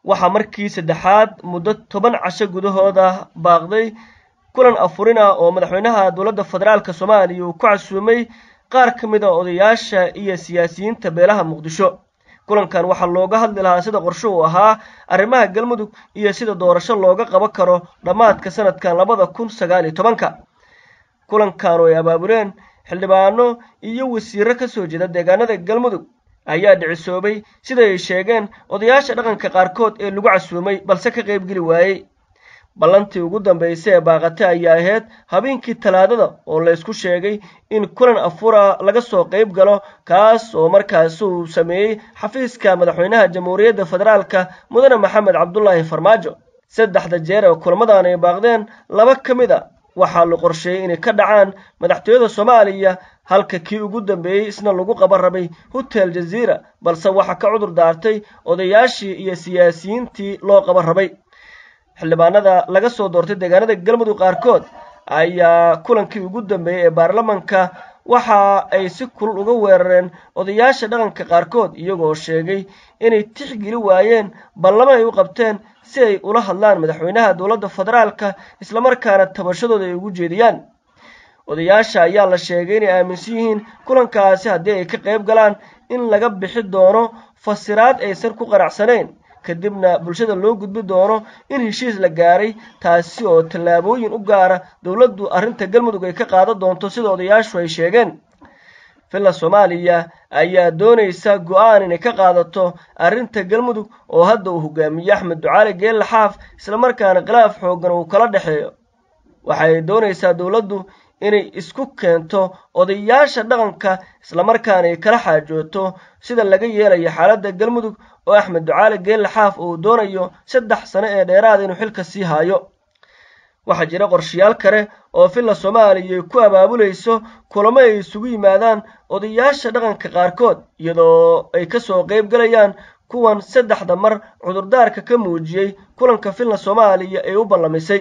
waxaa markii saddexaad muddo toban casho gudahooda baaqday kulan afurin ah oo madaxweynaha dowladda federaalk soomaaliya uu ku casuumay qaar ka mid a odayaasha iyo siyaasiyiinta beelaha muqdisho kulankan waxaa looga hadli lahaa sida qorsho uu ahaa arrimaha galmudug iyo sida doorasho looga qaban karo dhammaadka sanadkan labada kun sagaal iyo tobanka kulankan oo ay abaabuleen xildhibaano iyo wasiiro ka soo jeeda deegaanada galmudug ayaa dhicisoobay sida ay sheegeen odayaasha dhaqanka qaarkood ee lagu casuumay balse ka qaybgeli waayey ballantii ugu dambaysay ee baaqate ayaa ahayd habeenkii talaadada oo la ysku sheegay in kulan afura laga soo qayb galo kaas oo markaasi uu sameeyey xafiiska madaxweynaha jamhuuriyadda federaalka mudane maxamed cabdulaahi farmaajo saddexda jeer ee kulamadan ay baaqdeen laba ka mid a waxaa la qorsheeyey inay ka dhacaan madaxtooyada soomaaliya halka kii ugu dambeeyey isna lagu qaban rabay hotel jaziira balse waxaa ka cudur daartay odayaashii iyo siyaasiyiintii loo qaban rabay xildhibaanada laga soo doortay deegaanada galmudug qaarkood ayaa kulankii ugu dambeeyey ee baarlamanka waxa ay si kulul uga weerareen odayaasha dhaqanka qaarkood iyagoo sheegay inay tixgeli waayeen ballamo ay u qabteen si ay ula hadlaan madaxweynaha dowladda federaalka islamarkaana tabashadooda ay ugu jeediyaan odayaasha ayaa la sheegay inay aaminsan yihiin kulankaasi haddii ay ka qayb galaan in laga bixi doono fasiraad aysan ku qanacsanayn kadibna bulshada loo gudbi doono in heshiis la gaaray taasi oo tallaabooyin u gaara dowladdu arrinta galmudug ay ka qaadan doonto sida odayaashu ay sheegeen villa soomaaliya ayaa doonaysa go-aan inay ka qaadato arrinta galmudug oo hadda uu hogaamiye axmed ducaali geelle xaaf islamarkaana khilaaf xooggan uu kala dhexeeyo waxay doonaysaa dowladdu inay isku keento odayaasha dhaqanka islamarkaana ay kala xaajooto sida laga yeelayo xaaladda galmudug oo axmed ducaali geelle xaaf uu doonayo saddex sano ee dheeraada inuu xilka sii haayo waxaa jira qorshayaal kale oo villa soomaaliya ay ku abaabulayso kulamo ay isugu yimaadaan odayaasha dhaqanka qaarkood iyadoo ay ka soo qayb galayaan kuwan saddexda mar cudurdaarka ka muujiyey kulanka villa soomaaliya ee u ballamisay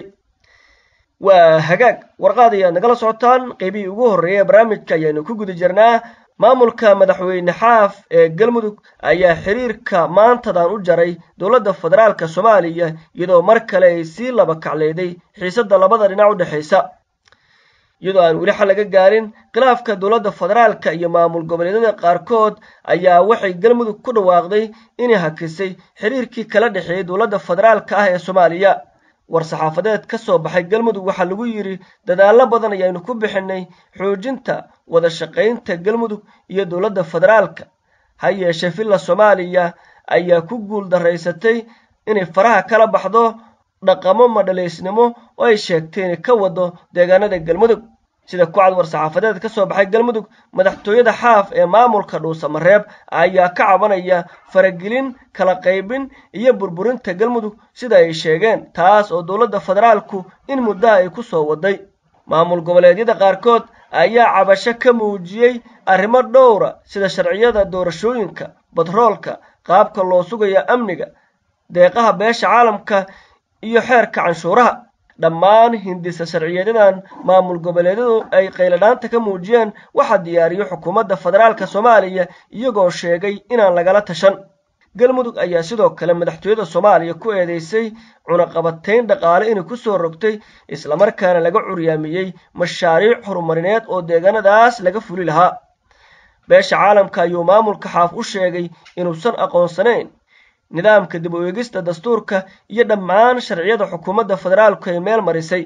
waa hagaag warqaad ayaad nagala socotaan qeybihii ugu horreeyay ee barnaamijka ayaanu ku guda jirnaa maamulka madaxweyne xaaf ee galmudug ayaa xiriirka maantadan u jaray dowladda federaalka soomaaliya iyadoo mar kale ay sii laba kacleeday xiisadda labada dhinac u dhexaysa iyadoo aan weli xal laga gaarin khilaafka dowladda federaalka iyo maamul goboleedyada qaarkood ayaa waxay galmudug ku dhawaaqday inay hakisay xiriirkii kala dhexeeyey dowladda federaalka ah ee soomaaliya war-saxaafadeed ka soo baxay galmudug waxaa lagu yidhi dadaallo badan ayaanu ku bixinay xoojinta wada shaqaynta galmudug iyo dowladda federaalka ha yeeshee villa soomaaliya ayaa ku guul daraysatay inay faraha kala baxdo dhaqamo madhalaysnimo oo ay sheegtay inay ka wado deegaanada galmudug sida kucad war-saxaafadeed ka soo baxay galmudug madaxtooyada xaaf ee maamulka dhuusamareeb ayaa ka cabanaya faragelin kala qaybin iyo burburinta galmudug sida ay sheegeen taas oo dowladda federaalku in muddaha ay ku soo waday maamul goboleedyada qaarkood ayaa cabasho ka muujiyey arrimo dhowra sida sharciyada doorashooyinka batroolka qaabka loo sugayo amniga deeqaha beesha caalamka iyo xeerka canshuuraha dhammaan hindisa sharciyeedyadan maamul goboleedyadu ay qayladhaanta ka muujiyeen waxaa diyaariyo xukuumadda federaalka soomaaliya iyagoo sheegay inaan lagala tashan galmudug ayaa sidoo kale madaxtooyada soomaaliya ku eedeysay cunaqabatayn dhaqaale inay ku soo rogtay islamarkaana laga curyaamiyey mashaariic horumarineed oo deegaanadaas laga fuli lahaa beesha caalamka ayuu maamulka xaaf u sheegay inuusan aqoonsanayn nidaamka dib u eegista dastuurka iyo dhammaan sharciyada xukuumadda federaalku ay meel marisay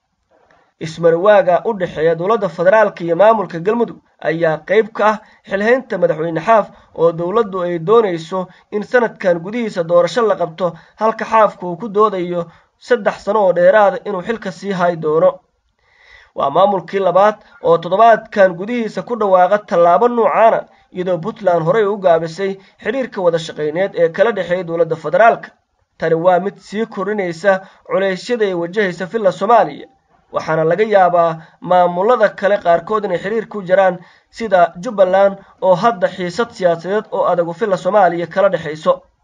ismarwaaga u dhexeeya dowladda federaalka iyo maamulka galmudug ayaa qayb ka ah xilhaynta madaxweyne xaaf oo dowladdu ay doonayso in sanadkan gudihiisa doorasho la qabto halka xaafku uu ku doodayo saddex sano oo dheeraada inuu xilka sii hay doono waa maamulkii labaad oo toddobaadkan gudihiisa ku dhawaaqa tallaabo nuucaana iyadoo puntland horey u gaabisay xidhiirka wada shaqayneed ee kala dhexeeya dowladda federaalka tani waa mid sii kordhinaysa culeysyada ay wajahaysa villa soomaaliya waxaana laga yaabaa maamulada kale qaarkood inay xiriir ku jiraan sida jubbaland oo hadda xiisad siyaasadeed oo adagu villa soomaaliya kala dhexayso